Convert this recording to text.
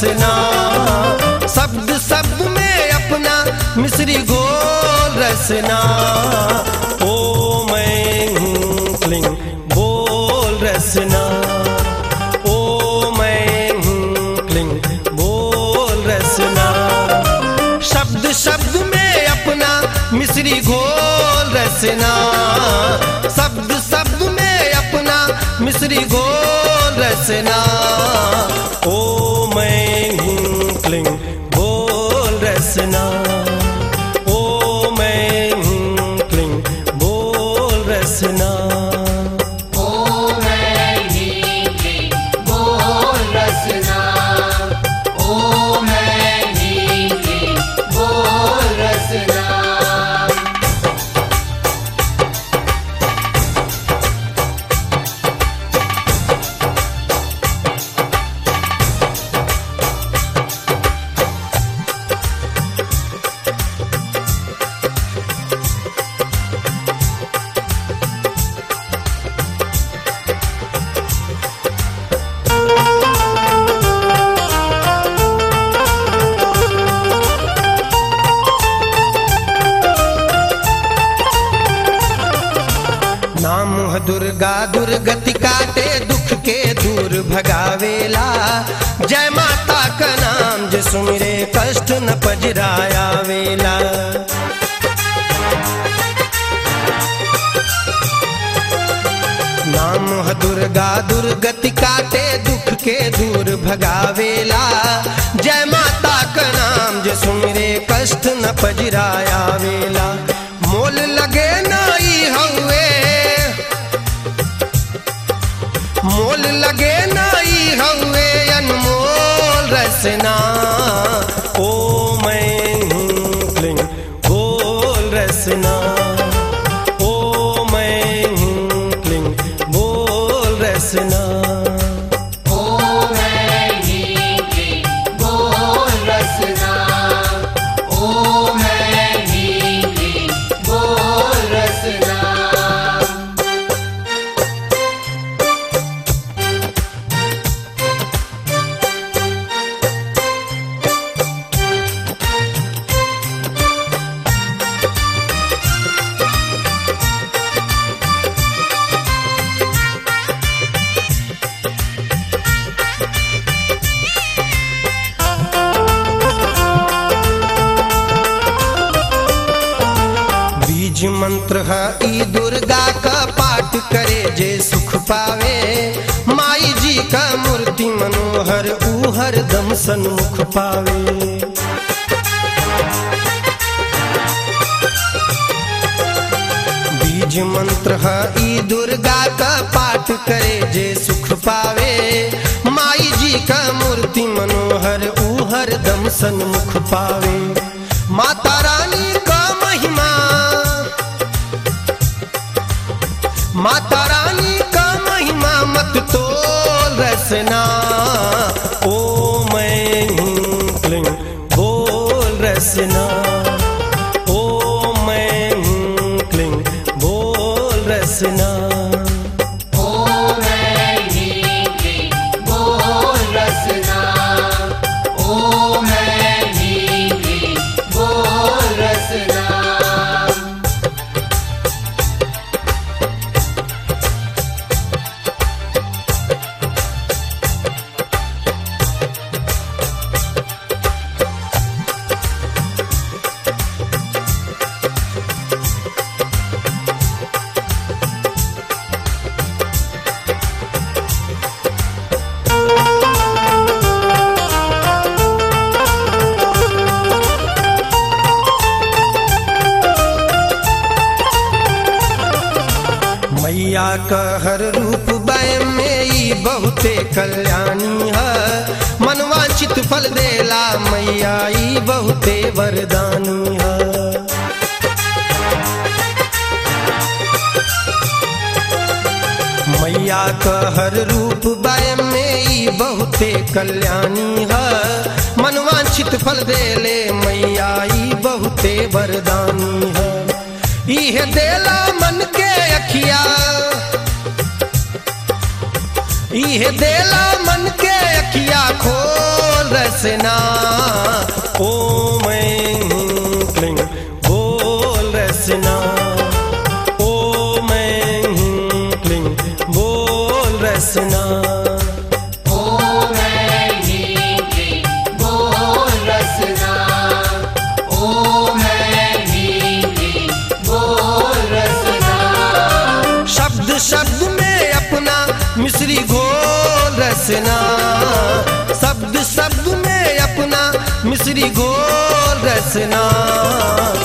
रसना शब्द शब्द में अपना मिश्री घोल रसना ओ मैं हूँ क्लिंग बोल रसना ओ मैं हूँ क्लिंग बोल रसना शब्द शब्द में अपना मिश्री घोल रसना शब्द शब्द में अपना मिश्री घोल रसना ओ मैं हूँ क्लिंग बोल रसना ओ मैं हूँ क्लिंग बोल रसना ओ मैं नीली बोल रसना ओ मैं नीली बोल रसना नाम है दुर्गा दुर्गति काटे दुख के दूर भगावेला जय माता का नाम जो सुमिरे कष्ट न पजराया वेला नाम है दुर्गा दुर्गति काटे दुख के दूर भगावेला जय माता का नाम जो सुमिरे कष्ट न पजराया वेला मोल लगे नाई हवे मोल लगे नाई हवे अनमोल रसना ओ मैं हूँ क्लिंग बोल रसना ओ मैं हूँ क्लिंग बोल रसना ओ मैं नीली बोल रसना ओ मैं नीली बोल रसना बीज मंत्र है ई दुर्गा का पाठ करे जे सुख पावे माई जी का मूर्ति मनोहर ऊ हरदम सन्मुख पावे बीज मंत्र है ई दुर्गा का पाठ करे जे सुख पावे माई जी का मूर्ति मनोहर ऊ हरदम सन्मुख पावे माता रानी का महिमा माता रानी का महिमा मत तोल रसना ओ मैं हूँ क्लिंग बोल रसना ओ मैं हूँ क्लिंग बोल रसना ओ मैं नीली बोल रसना ओ मैं नीली बोल रसना मैया का हर रूप वय में ई बहुते कल्याणी है मनवांचित फल देला मैया ई बहुते वरदानी है मैया का हर रूप वय में ई बहुते कल्याणी है मनवांचित फल देले मैया ई बहुते वरदानी है इह देला मन के अखिया इह देला मन के अखिया खोल रस रसना ओम ऐं क्लीं बोल रसना ओम ऐं क्लीं बोल रसना ओम ऐं ह्रीं क्लीं बोल रसना ओम ऐं ह्रीं क्लीं बोल रसना शब्द शब्द में अपना मिश्री घोल रसना शब्द शब्द में अपना मिश्री घोल रसना